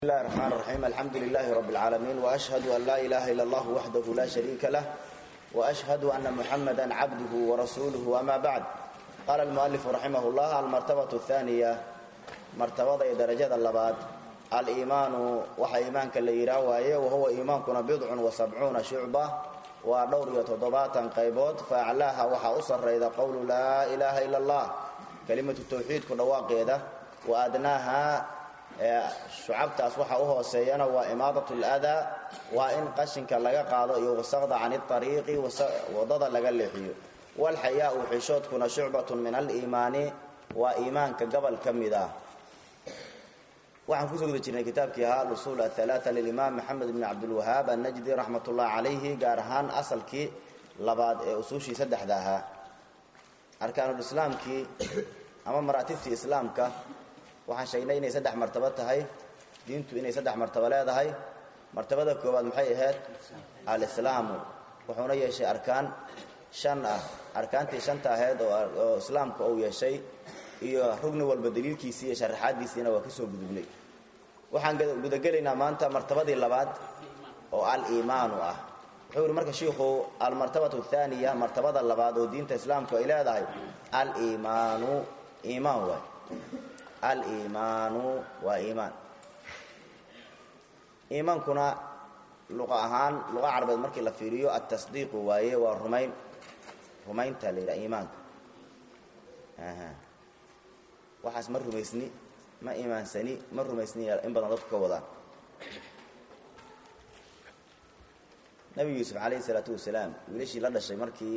بسم الله الرحمن الرحيم الحمد لله رب العالمين وأشهد أن لا إله إلا الله وحده لا شريك له وأشهد أن محمدا عبده ورسوله أما بعد قال المؤلف رحمه الله المرتبة الثانية مرتبة درجة اللباد الإيمان وحا إيمانك اللي يراوي وهو إيمانكنا بضع وسبعون شعبة ودور يتضباطا قيبوت فأعلاها وحا أصر إذا قول لا إله إلا الله كلمة التوحيد كدواقيدة وأدناها shucabtaas waxa u hooseeyana waa imaadat ladaa waa in qashinka laga qaado iyo wasaqda can ariiqi wadada laga leexiyo walxayaau xishoodkuna shucbatun min aliimaani waa iimaanka gobol ka mid ah waxaan kusoo guda jirnay kitaabkii ahaa alusuul aalaaa lilimaam maxamed bni cabdilwahaab annajdi raxmat ullahi calayhi gaar ahaan asalkii labaad ee usuushii saddexda ahaa arkaanulislaamkii ama maraatibtii islaamka waxaan sheegnay inay saddex martabo tahay diintu inay saddex martabo leedahay martabada koowaad maxay ahayd alislaamu wuxuuna yeeshay arkaan shan ah arkaantii shanta ahayd oo islaamka uu yeeshay iyo rugni walba daliilkiisii iyo sharaxaadiisiina waa kasoo gudubnay waxaan gudagelaynaa maanta martabadii labaad oo aliimaanu ah wuxuu yihi marka shiikhu almartabatu athaniya martabada labaad oo diinta islaamku ay leedahay aliimaanu iimaan waay aliimaanu waa iimaan iimaankuna luqa ahaan luqa carabeed markii la fiiriyo atasdiiqu waaye waa rumayn rumaynta la yidhaha iimaanka waxaas ma rumaysni ma iimaansani ma rumaysni in badan dadku ka wadaan nabi yuusuf calayhi isalaatu wasalaam wiilashii la dhashay markii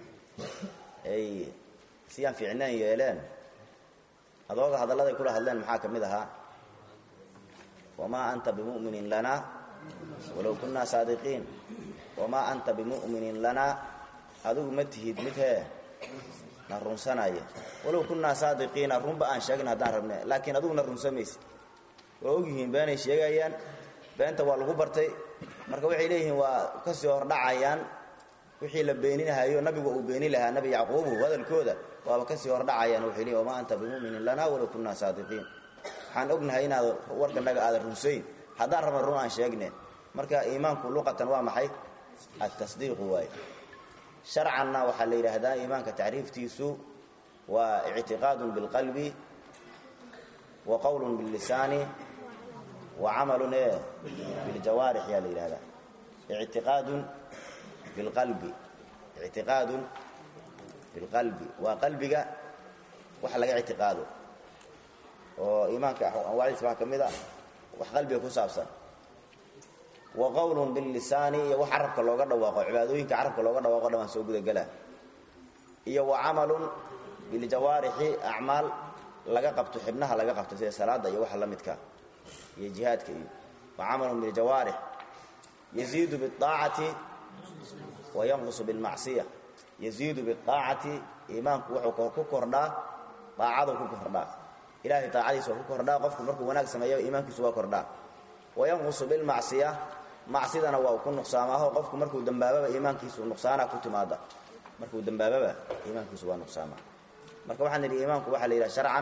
ay siyaan fiicnaan yeeleen adooga hadalladay kula hadleen maxaa ka mid ahaa wamaa anta bimuminin lana walow kunnaa saadiqiin wamaa anta bimuminin lana adigu ma tihid mid hee na runsanaya walow kunnaa saadiqiina runba aan sheegin haddaan rabne laakiin adigu na runsamaysid waa ogyihiin beenay sheegayaan beenta waa lagu bartay marka waxay leeyihiin waa kasii hordhacayaan wixii la beeninahayo nabigu uu beeni lahaa nabi yacquubu hadalkooda waaba kasii hordhacayaan waxay leeyihin wamaa anta bimuminin lana walow kunnaa saadiqiin waxaan ognahay inaad warkanaga aadan runsayn haddaan rabna run aan sheegne marka iimaanku luqatan waa maxay atasdiiqu waaye sharcanna waxaa la yidhaahdaa iimaanka tacriiftiisu waa ictiqaadun bilqalbi wa qowlun billisaani wa camalun e biljawaarix yaa la yidhahdaa ictiqaadun bilqalbi ictiqaadun bilqalbi waa qalbiga wax laga ictiqaado oo iimaanka anwaacdiisa waxaa ka mid a wax qalbiga ku saabsan wa qowlun billisaani iyo wax carabka looga dhawaaqo cibaadooyinka carabka looga dhawaaqo dhan waan soo gudagelaa iyo wa camalun biljawaarixi acmaal laga qabto xibnaha laga qabto sida salaada iyo waxa la midka iyo jihaadka iyo wa camalun biljawaarix yaziidu biaacati wa yanqusu bilmacsiya yaziidu biaacati iimaanku wuxuu ku kordhaa daacadu ku kordhaa ilahay daacadiisa waa ku kordhaa qofku markuu wanaag sameeya iimaankiisu waa kordhaa wayanqusu bilmacsiya macsidana waa ku nuqsaamaaho qofku markuu dambaababa iimaankiisu nuqsaanaa ku timaada markuu dambaababa iimaankiisu waa nuqsaamaa marka waxaan nidhi iimaanku waxaa la yidhaha sharcan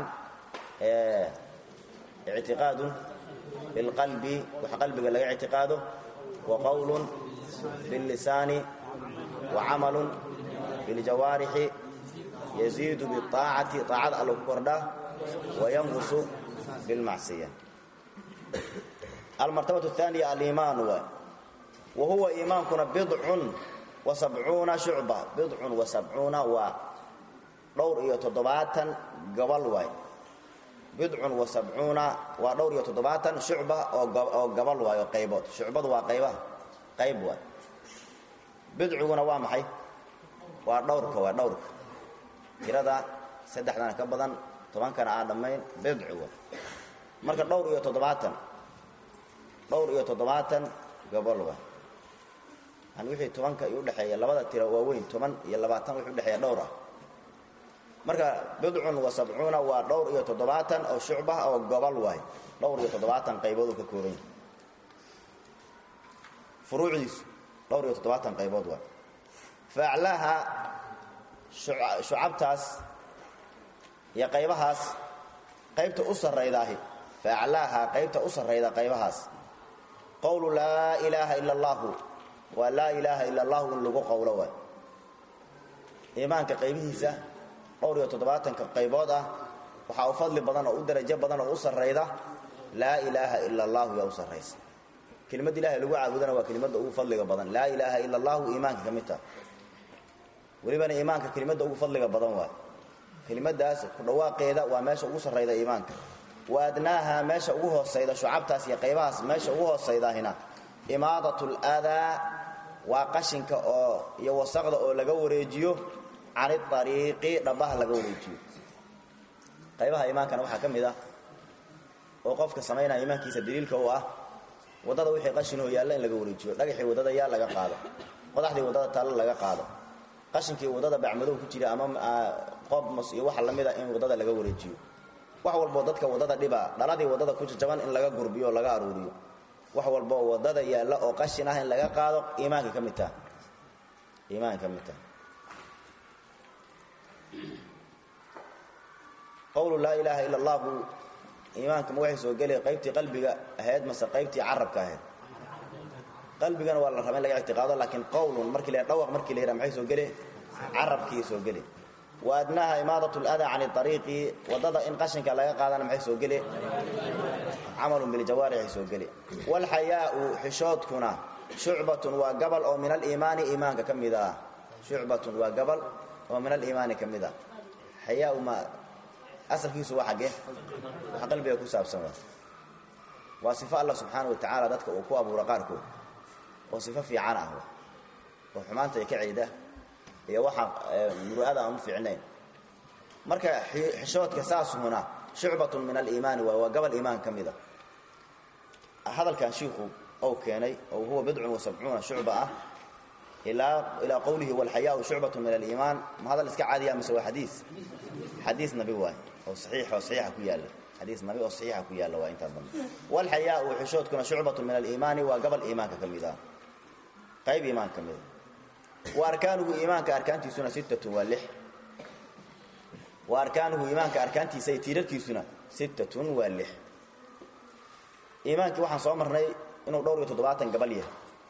ictiqaadun bilqalbi wax qalbiga laga ictiqaado wa qowlun billisaani wa camalun biljawaarixi yaziidu biaacati aacada alla ku kordhaa wayanqusu bilmacsiya almartabatu aaniya aliimaanu waay wa huwa iimaankuna bidcun wa sabcuuna shucba bidcun wa sabcuuna waa dhowr iyo toddobaatan gobol waay bidcun wa sabcuuna waa dhowr iyo toddobaatan shucba oo gobol waay oo qaybood shucbadu waa qaybaha qayb waay bidciguna waa maxay waa dhowrka waa dhowrka tirada saddexdana ka badan tobankana aan dhammayn bidci wa marka dhowr iyo toddobaatan dhowr iyo toddobaatan gobol wa yani wixii tobanka i udhexeeya labada tiro waaweyn toban iyo labaatan wixii udhexeeya dhowr ah marka bidcun wa sabcuuna waa dhowr iyo toddobaatan oo shucbah oo gobol waay dhowr iyo toddobaatan qaybood uu ka kooban yahay furuucdiisu dhowr iyo toddobaatan qaybood waay faaclaaha shucabtaas iyo qaybahaas qaybta u sarraydaahi fa aclaahaa qaybta u sarrayda qaybahaas qowlu laa ilaaha ila allaahu waa laa ilaaha ila allahu in lagu qowlo waay iimaanka qaybihiisa dhowr iyo toddobaatanka qaybood ah waxaa u fadli badan oo u darajo badan oo u sarrayda laa ilaaha ila allahu yaa u sarraysa kelimad ilahay lagu caabudana waa kelimadda ugu fadliga badan laa ilaaha ila allahu iimaanka ka mid taha welibana iimaanka kelimadda ugu fadliga badan waay kelimadaas ku dhawaaqeeda waa meesha ugu sarrayda iimaanka wa adnaaha meesha ugu hoosayda shucabtaas iyo qaybahaas meesha ugu hoosaydahina imaadat ladaa waa qashinka oo iyo wasaqda oo laga wareejiyo can iariiqi dhabaha laga wareejiyo qaybaha iimaankana waxaa ka mid ah oo qofka samaynaya iimaankiisa daliilka u ah waddada wixii qashinoo yaalla in laga wareejiyo dhagaxii waddada yaa laga qaado qodaxdii waddada taalla laga qaado qashinkii waddada bacmadow ku jira ama qobmos iyo waxa lamida in waddada laga wareejiyo wax walboo dadka waddada dhiba dhaladii waddada ku jajaban in laga gurbiyo oo laga aruuriyo wax walboo waddada yaalla oo qashin ah in laga qaado iimaanka ka mid taha iimaanka ka mid taha qowlu laa ilaaha ila allahu iimaanka ma waxay soo gelay qaybtii qalbiga ahayd mase qaybtii carabka ahayd qalbigana waa la raba in laga ictiqaado laakiin qowlun markii la dhawaq markii la yidhaha maxay soo gele carabkii soo gele wa adnaaha imaadat ladaa can ariiqi waddada in qashinka laga qaadana maxay soo gele camalun biljawaarixi soo gele waalxayaau xishoodkuna shucbatun waa gabal oo min aliimaani iimaanka ka mid ah shucbatun waa gabal oo min aliimaani ka mid ah xayaau ma asalkiisu waa xaggee wax qalbiga ku saabsan waa waa sifo allah subxaana wa tacaala dadka uu ku abuura qaarkood oo sifo fiican ah oo xumaanta ay ka ciida iyo waxa muru'ada aan u fiicnayn marka xishoodka saasuhuna shucbatun min aliimaani waay waa gabal iimaan ka mid a hadalkan shiiku ou keenay oo huwa bidcun wa sabcuuna shucba ah ilaa ilaa qowlihi walxayaau shucbatun min aliimaan ma hadal iska caadiya mise waa xadiis xadiis nabi waay oo saxiix oo saxiixa ku yaalla xadiis nabi oo saxiixa ku yaalla waa intaa dambe walxayaau xishoodkuna shucbatun min aliimaani waa gabal iimaanka ka mid ah qayb iimaan ka mid a wa arkaanuhu iimaanka arkaantiisuna sittatun waa lix wa arkaanuhu iimaanka arkaantiisa iyo tiirarkiisuna sittatun waa lix iimaankii waxaan soo marnay inuu dhowr iyo toddobaatan gabal yahay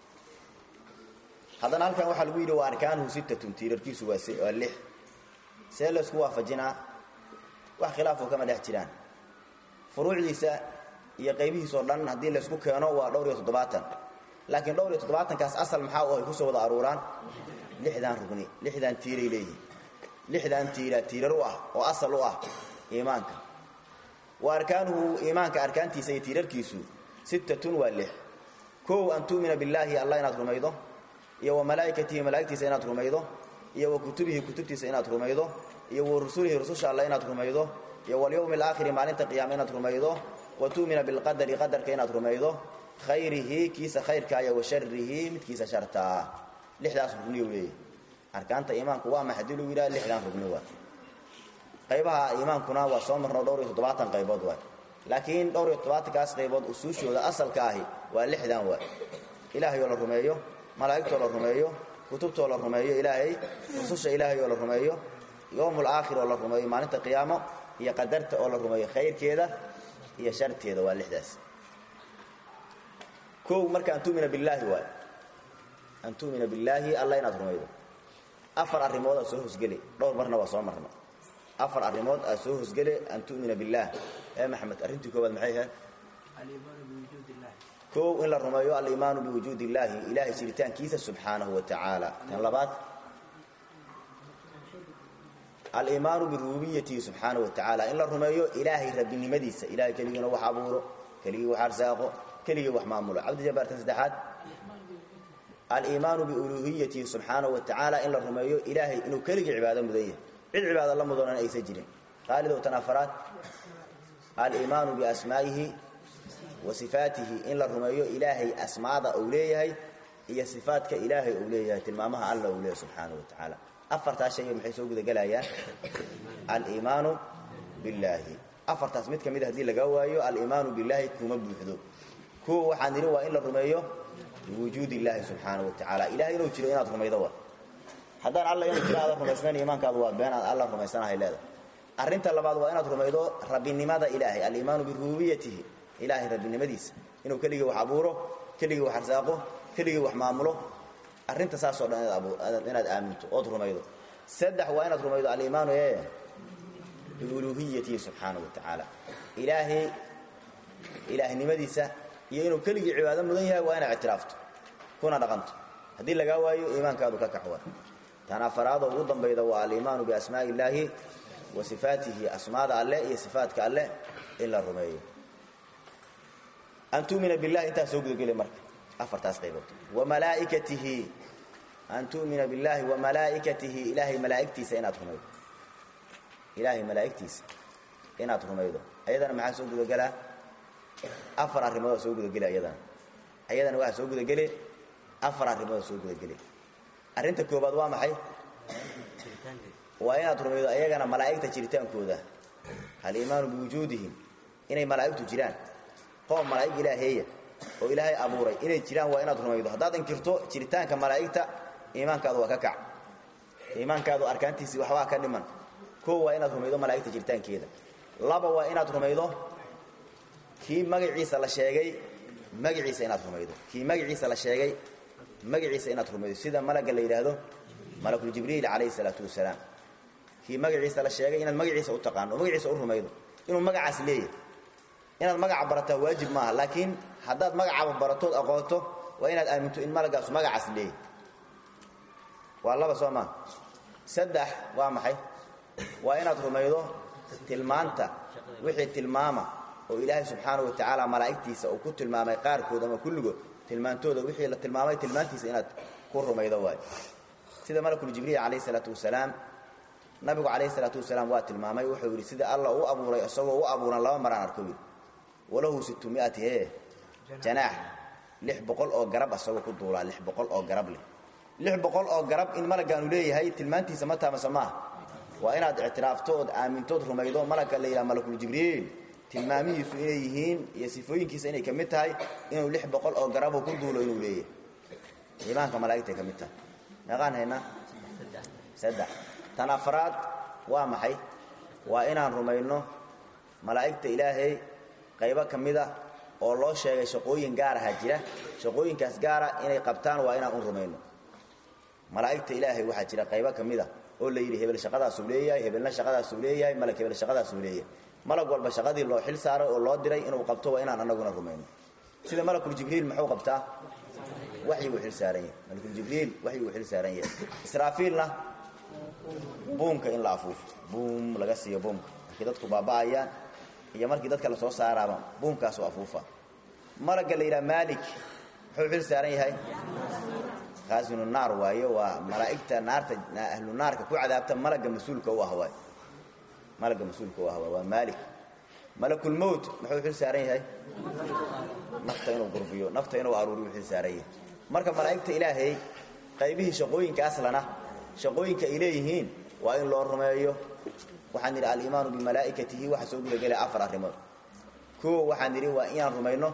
haddana halkan waxaa lagu yidhi wa arkaanuhu sittatun tiirarkiisu waa waa lix see laysku waafajinaa wax khilaafoo kama dhex jiraan furuucdiisa iyo qaybihiisoo dhan haddii laysku keeno waa dhowr iyo toddobaatan laakiin dhowr iyo toddobaatankaas asal maxaa u ay kusoo wada aruuraan lixdan rugni lixdan tiiray leeyihin lixdan tiira tiirar u ah oo asal u ah iimaanka wa arkaanuhu iimaanka arkaantiisa iyo tiirarkiisu sittatun waa lix kow an tu'mina billaahi allah inaad rumaydo iyo wa malaa'ikatihi malaa'igtiisa inaad rumaydo iyo wa kutubihi kutubtiisa inaad rumaydo iyo wa rusulihi rususha alle inaad rumaydo iyo walyowmi alaakhiri maalinta qiyaama inaad rumaydo wa tu'mina bilqadari qadarka inaad rumaydo khayrihi kiisa khayrka iyo wa sharihi midkiisa shartaa lixdaas rugni u leeyahy arkaanta iimaanku waa maxay hadii lagu yidhaha lixdan rugni waa qaybaha iimaankuna waa soo marno dhowr iyo toddobaatan qaybood waay laakiin dhowr iyo toddobaatankaas qaybood usuushooda asalka ahi waa lixdan waay ilaahayoo la rumeeyo malaa'igtoo la rumeeyo kutubtoo la rumeeyo ilaahay rususha ilaahay oo la rumeeyo yowmul aakhir oo la rumeeyo maalinta qiyaamo iyo qadarta oo la rumeeyo khayrkeeda iyo sharteeda waa lixdaas kow marka an tu'mina billaahi waay an tu'mina billaahi alla inaad rumaydo afar arrimood aad soo hosgeli dhowr marna waa soo marno afar arrimood aad soo hosgeli an tu'mina billaah ee maxamed arrintii koowaad maxay ahayd kow in la rumeeyo aliimaanu biwujuudi illaahi ilaahay jiritaankiisa subxaanahu wa tacaala tan labaad aliimaanu birububiyatihi subxaanahu wa tacaala in la rumeeyo ilaahay rabbinimadiisa ilahay keligiina wax abuuro keligii wax arsaaqo keligii wax maamulo cabdijabaar tan saddexaad aliimaanu biuluuhiyatihi subxaanahu wa tacaala in la rumeeyo ilaahay inuu keligii cibaado mudan yahay cid cibaado la mudanan aysan jirin qaalidow tan afaraad aliimaanu biasmaa'ihi wa sifaatihi in la rumeeyo ilaahay asmaada uu leeyahay iyo sifaadka ilaahay uu leeyahay tilmaamaha alla uu leeyahay subxaanahu wa tacaala afartaas shay maxay soo gudagelayaan aliimaanu billaahi afartaas mid ka mid hadii laga waayo aliimaanu billaahi kuma buuxdo kuwa waxaan nidhi waa in la rumeeyo biwujuud illaahi subxaanahu wa tacaala ilahay inuu jiro inaad rumaydo wa haddaan alla inuu jiro aadan rumaysnayn iimaankaadu waa been aad alla rumaysanahay leedahay arrinta labaad waa inaad rumaydo rabbinimada ilaahay aliimaanu birububiyatihi ilaahay rabbinimadiisa inuu keligii wax abuuro keligii wax arsaaqo keligii wax maamulo arrinta saasoo dhan inaad aaminto ood rumaydo saddex waa inaad rumaydo aliimaanu ee biuluuhiyatihi subxaanahu wa tacaala ilaahay ilaahnimadiisa iyo inuu keligii cibaado mudan yahay waa inaad ictiraafto kuna dhaqanto haddii lagaa waayo iimaankaadu ka kaxwa tan afaraadoo ugu dambayda waa aliimaanu biasmaa'i illaahi wa sifaatihi asmaada alleh iyo sifaatka alleh in la rumeeyo an tumina billahi intaas soo gudageli marka afartaas qaybood wa malaaikatihi an tu'mina billahi wa malaa'ikatihi ilaahay malaa'igtiisa inaad rumaydo ilaahay malaa'igtiisa inaad rumaydo ayadana maxaa soo gudagelaa afar arrimoodoo soo gudageli ayadana ayadana waxaa soo gudageli afar arrimoodoo soo gudageli arrinta koobaad waa maxay waa inaad rumaydo ayagana malaa'igta jiritaankooda aliimaanu biwujuudihim inay malaa'igtu jiraan qoom malaa'ig ilaaheeya oo ilaahay abuuray inay jiraan waa inaad rumaydo haddaad inkirto jiritaanka malaa'igta iimaankaadu waa ka kac iimaankaadu arkaantiisii waxbaa ka dhiman koo waa inaad rumaydo malaa'igta jiritaankeeda laba waa inaad rumaydo kii magaciisa la sheegay magaciisa inaad rumaydo kii magaciisa la sheegay magaciisa inaad rumaydo sida malagga la yidhaahdo malakuljibriil calayhi salaatu wasalaam kii magaciisa la sheegay inaad magaciisa u taqaano oo magaciisa u rumaydo inuu magacaas leeyahay inaad magaca barataa waajib maaha laakiin haddaad magacaba baratood aqoonto waa inaad aaminto in malagaasu magacaas leeyahay waa laba soo maa saddex waa maxay waa inaad rumaydo tilmaanta wixii tilmaama oo ilaahay subxaanahu wa tacaala malaa'igtiisa uu ku tilmaamay qaarkood ama kulligood tilmaantooda wixii la tilmaamay tilmaantiisa inaad ku rumaydo waayo sida malakuljibriil calayhi salaatu wasalaam nabigu calayhi salaatu wasalaam waa tilmaamay wuxuu yidhi sida alla u abuuray isagoo u abuuran laba maraan arko yidhi walahu sittumiati ee janaax lix boqol oo garab asagoo ku duulaa lix boqol oo garab leh lix boqol oo garab in malagaanu leeyahay tilmaantiisa ma taamase maaha waa inaad ictiraafto ood aamintood rumaydo malagga la yidhaha malakuljibriil tilmaamihiisu inay yihiin iyo sifooyinkiisa inay ka mid tahay inuu lix boqol oo garaboo ku duulo inuu leeyahay iimaanka malaa'igtay ka mid tahay meeqaan haynaa saddex tan afraad waa maxay waa inaan rumayno malaa'igta ilaahay qaybo ka mida oo loo sheegay shaqooyin gaaraha jira shaqooyinkaas gaara inay qabtaan waa inaan u rumayno malaa'igta ilaahay waxaa jira qaybo ka mida oo la yidhi hebel shaqadaasuu leeyahay hebelna shaqadaasuu leeyahay malag hebel shaqadaasuu leeyahay malag walba shaqadii loo xil saaray oo loo diray inuu qabto waa inaan anaguna rumayno sida malakuljibriil muxuu qabtaa waxyiguu xil saaran yahay malakuljibriil waxyiguu xil saaran yahay israafiilna buumka in la afuufo buum laga siiyo buumka markii dadku baaba'ayaan iyo markii dadka lasoo saaraaba buumkaasu afuufa malagga la yidhaha maalik muxuu xil saaran yahay kaasinu naar waayo waa malaa'igta naarta ahlu naarka ku cadaabta malagga mas-uulka u ah waay malagga mas-uulka u ah waay waa maalik malakulmowt muxuu xil saaran yahay nafta inuu gurbiyo nafta inuu aruuriyo xil saaran yahay marka malaa'igta ilaahay qaybihii shaqooyinkaaslana shaqooyinka ay leeyihiin waa in loo rumeeyo waxaan idhi aliimaanu bimalaa'ikatihi waxa soo gudagelaya afar arrimood koo waxaan idhi waa inaan rumayno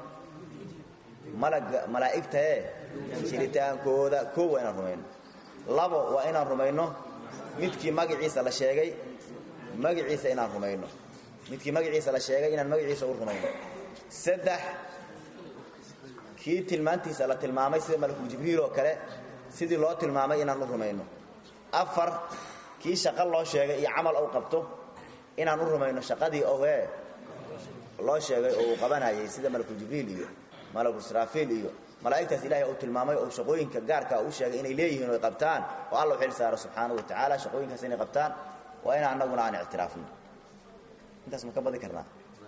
malaga malaa'igta ee jiritaankooda koo waa inaan rumayno labo waa inaan rumayno midkii magaciisa la sheegay magaciisa inaan rumayno midkii magaciisa la sheegay inaan magaciisa u rumayno saddex kii tilmaantiisa la tilmaamay sida malakuljibriil oo kale sidii loo tilmaamay inaan u rumayno afar kii shaqo loo sheegay iyo camal ou qabto inaan u rumayno shaqadii oe loo sheegay oo uu qabanayay sida malakuljibriil iyo malakusraafiil iyo malaa'igtaas ilaahay uu tilmaamay oo shaqooyinka gaarka u sheegay inay leeyihiin o ay qabtaan oo alla u xil saaro subxaanahu wa tacaala shaqooyinkaas inay qabtaan waa inaan annaguna aan ictiraafno intaas ma ka badi karnaa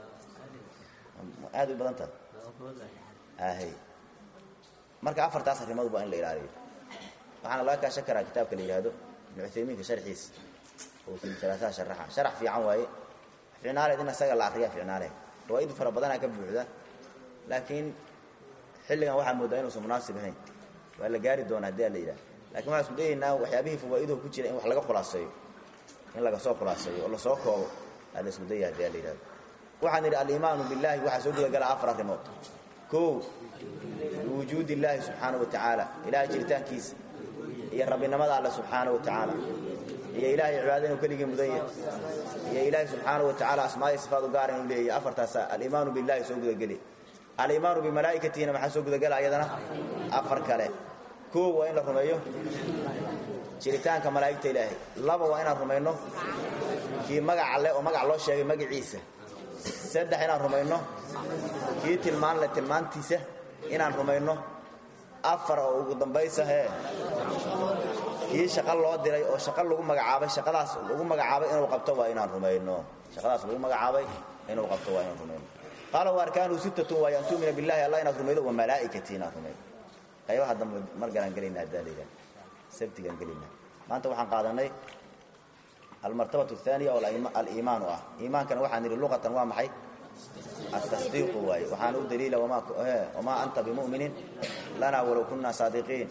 aad u badan tahay ahy marka afartaas arrimood waa in la ilaaliyo waxaana laga kaashan karaa kitaabka la yidhaahdo ibnu cuthaymiinka sharxiisa oo silsilataha sharaxa sharax fiican waaye ficnaaleed in isaga la akriya ficnaaleed fawaaid fara badanaa ka buuxda laakiin xilligan waxaa moodaa inuusan munaasib ahayn waa la gaari doona hadii la yidhaha lakin waxaan isku dayaynaa waxyaabihii fawaa'iduhu ku jira in wax laga khulaaseeyo in laga soo khulaaseeyo oo lasoo koobo aa la isku daya hadii la yidhahdo waxaan idhi aliimaanu billahi waxaa soo gudagala afar arrimood kow biwujuud illaahi subxaana wa tacaala ilahay jiritaankiisa iyo rabbinimada alle subxaana wa tacaala iyo ilaahay cibaada inuu keligii mudan yahay iyo ilaahay subxaanahu wa tacaala asmaaiyo sifaad u gaara inuu leeyahay afartaasa aliimaanu billahi soo gudageli aliimaanu bimalaa'ikatihina maxaa soo gudagela ayadana afar kale koow waa in la rumeeyo jiritaanka malaa'igta ilaahay laba waa inaan rumayno kii magaca leh oo magac loo sheegay magaciisa saddex inaan rumayno kii tilmaan leh tilmaantiisa inaan rumayno afar oo ugu dambaysa hee kii shaqo loo diray oo shaqo lagu magacaabay shaqadaas lagu magacaabay inuu qabto waa inaan rumayno shaqadaas lagu magacaabay inuu qabto waa inaan rumayno qaala wa arkaanuhu sittatun waayo an tu'mina billahi allah inaad rumaydo wa malaa'ikatii inaad rumaydo qaybaha dambe mar galaan gelayna haddaa layidhaha sabtigaan gelayna maanta waxaan qaadanay almartabatu athaniya oo aliimaanu ah iimaankana waxaan nidhi luqatan waa maxay التصديق واي وحان دليل وما وما أنت بمؤمن لنا ولو كنا صادقين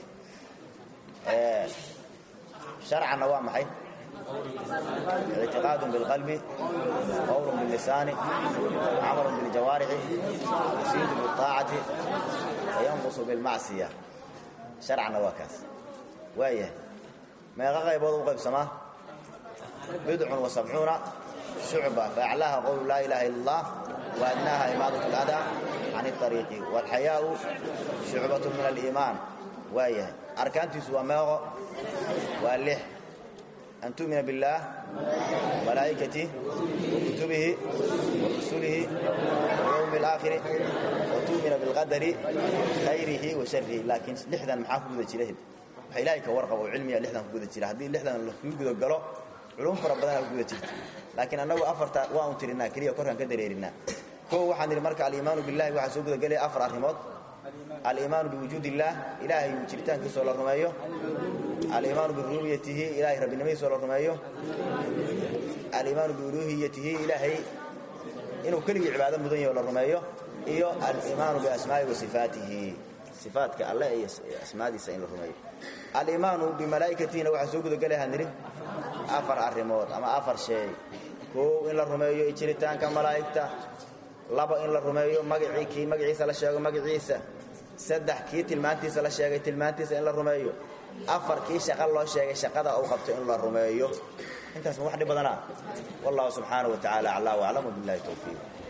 شرعا نوام حي اعتقاد بالقلب قول باللسان عمل بالجوارح يزيد بالطاعة وينقص بالمعصية شرعا نواكاس وايه ما يغغى يبوض قيب سماه بدع وسبعون شعبة فأعلاها قول لا إله إلا الله وأدناها إمادة الأذى عن الطريق والحياء شعبة من الإيمان وهي أركانتي سوى ماغو واللح أن تؤمن بالله ملائكته وكتبه ورسله واليوم الآخر وتؤمن بالقدر خيره وشره لكن لحدا محافظ ذا جلهد إلهي كورقة وعلمي لحدا كودا جلهد هذه لحدا اللي كودا قالوا علوم فرا بدنا كودا جلهد laakiin annagu afarta waa un tirinaa keliya korkaan ka dareerinaa koo waxaan nidhi marka aliimaanu billahi waxaa soo gudagelaya afar arrimood aliimaanu biwujuud illaah ilaahay jiritaankiisoo la rumeeyo aliimaanu birububiyatihi ilahay rabbinimadiisoo la rumeeyo aliimaanu biuluuhiyatihi ilaahay inuu keligii cibaado mudan yaho la rumeeyo iyo aliimaanu biasmaa'i wa sifaatihi sifaatka alle iyo asmaadiisa in la rumeeyo aliimaanu bimalaa'ikatihina waxaa soo gudagelaya nidhi afar arrimood ama afar shay koow in la rumeeyo jiritaanka malaa'igta laba in la rumeeyo magacii kii magaciisa la sheego magaciisa saddex kii tilmaantiisa la sheegay tilmaantiisa in la rumeeyo afar kii shaqo loo sheegay shaqada uu qabto in la rumeeyo intaas ma wax dhib badanaa wallahu subxaanahu wa tacaala aclaa waclam wabillahi towfiiq